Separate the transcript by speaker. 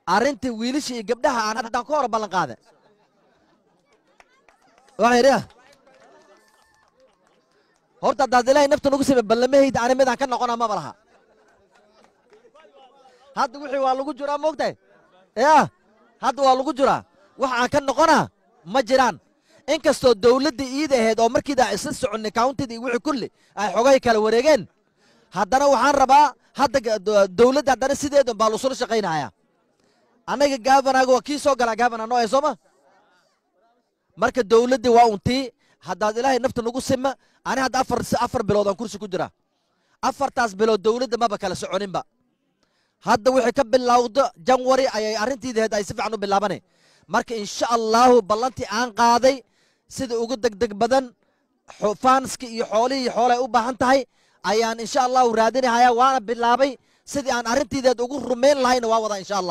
Speaker 1: arrintii wiilasha iyo gabdhaha aan haddaan ka hor ballan qaada waxaa yidhi horta haddaad ilaahay nafta nagu sime ballamahayda ani midaan ka noqona maba laha hadda wixii waa lagu jiraa moogtahay ya hadda waa lagu jiraa wax aan ka noqona ma jiraan inkastoo dawladda iida ahayd oo markiida isla soconnay countida iyo wixii kulli ay xogay kala wareegeen haddana waxaan rabaa hadda dawladda haddana sideedan baa lusula shaqaynaya annaga gaabanaga waa kii soo galaa gaabana noo ee sooma marka dawladdii waa untii haddaad ilaahay nafta nagu sima ani hadda afar afar bilood aan kursi ku jira afartaas bilood dawladda maba kala soconinba hadda wixii ka bilowdo janwari ayay arrintiidaheed ay si fiican u bilaabanay marka insha allaahu ballantii aan qaaday sida ugu degdeg badan faanski iyo xoolihii xoolay u baahan tahay ayaan insha allahu raadinahaya waana bilaabay sidii aan arrintiideed ugu rumayn lahayna waa wadaa insha allah